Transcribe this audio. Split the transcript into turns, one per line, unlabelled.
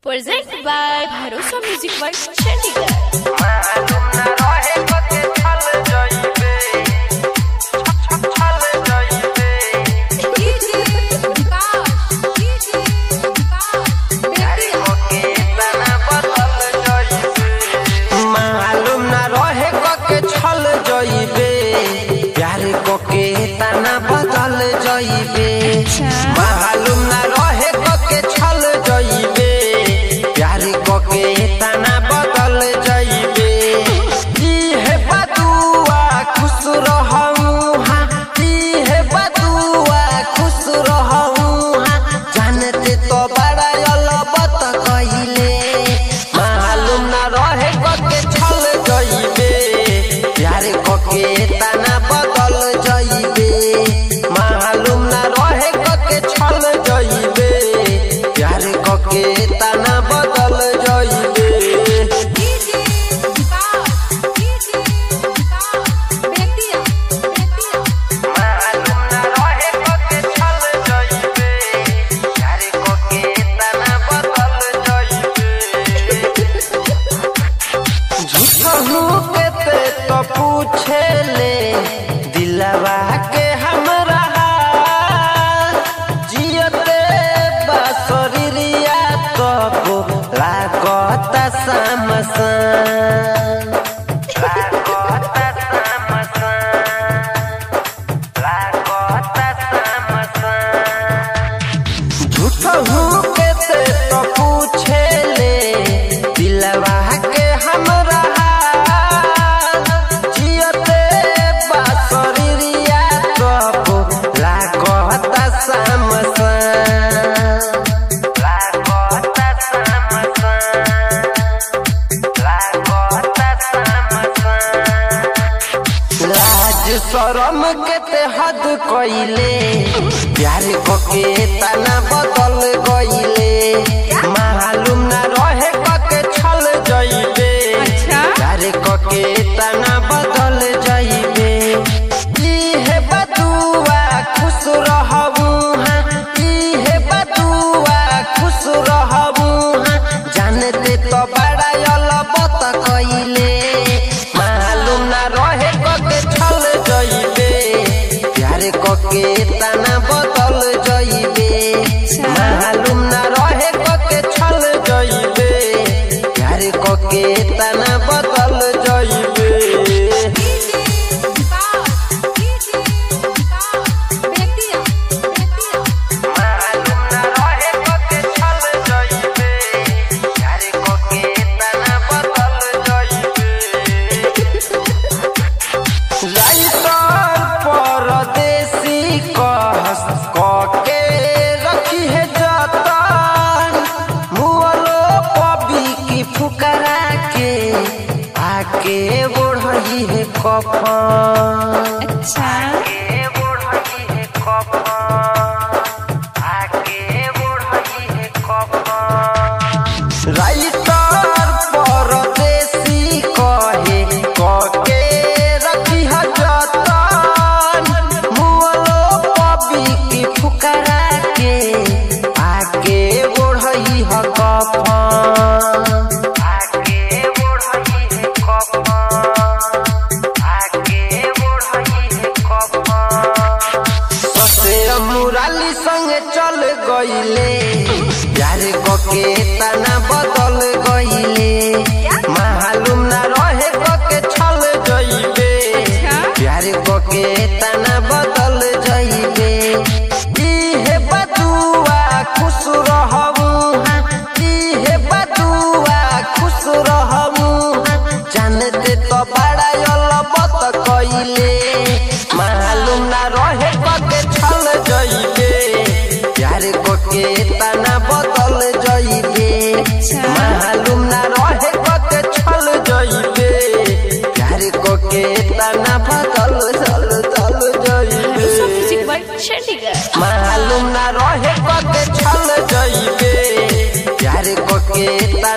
Presented by Bharosa Music World Chandigarh.
मालूम ना रहे कते छल जइबे छल छल जइबे यारी होके तना बदल जइबे मालूम ना रहे कके छल जइबे प्यार कोके तना बदल जइबे मालूम ना रहे कके छल जइबे प्यार कोके तना बदल जइबे ई हे बदुआ खुश रहूं हां ई हे बदुआ खुश रहूं हां जानते तो बड़ा अलबत कइले मालूम ना रहे कके छल जइबे प्यार कोके तना बदल जइबे मालूम ना रहे कके छल जइबे प्यार कोके तना बदल जइबे मालूम ना रहे कके छल जइबे प्यार कोके तना बदल जइबे झूठहू के ते तो पूछे ले दिलवा के हमरा जियते बासरिया तो लागत समसन लागत समसन लागत समसन झूठहू के ते तो पूछे ले दिलवा के हमरा जियते बासरिया तो लागत समसन लागत समसन लागत समसन लाज शरम के ते हद कइले प्यार कोके तना बदल गइले मालूम ना रहे कके छल जइबे प्यार कोके तना बदल जइबे ई हे बदुआ खुश रहबू हां ई हे बदुआ खुश रहबू हां जानते तो बड़ा अलबत कइले मालूम ना रहे कके छल जइबे प्यार कके तना बदल जइबे मालूम ना रहे कके छल जइबे प्यार कके तना बदल जइबे मालूम ना रहे कके छल जइबे प्यार कके तना बदल जइबे लाइटर परदेसी कहस कके रखी है जतन मुअलो पबी की फुकरा के आके बढ़ी है कफन आके बढ़ी है कफन आके बढ़ी है कफन राइटर परदेसी कहे कके रखी ह जतन मुअलो पबी की फुकरा के आके बढ़ई ह कफन आके बढ़ई है कफन आके बढ़ई है कफन ससे मुराली संगे चल गइले प्यार कके तना बदल गइले मालूम ना रहे कके छल जइबे प्यार कके तना बदल जइबे ई हे बदुआ खुश रहबू हां ई हे बदुआ खुश रहबू हां जानते तो बड़ा अलबत कइले मालूम ना रहे कके छल जइबे प्यार कोके तना बदल जइबे मालूम ना रहे कके छल जइबे प्यार कोके तना बदल चल चल जइबे
Bharosa Music World Chandigarh.
मालूम ना रहे कके छल जइबे प्यार कोके तना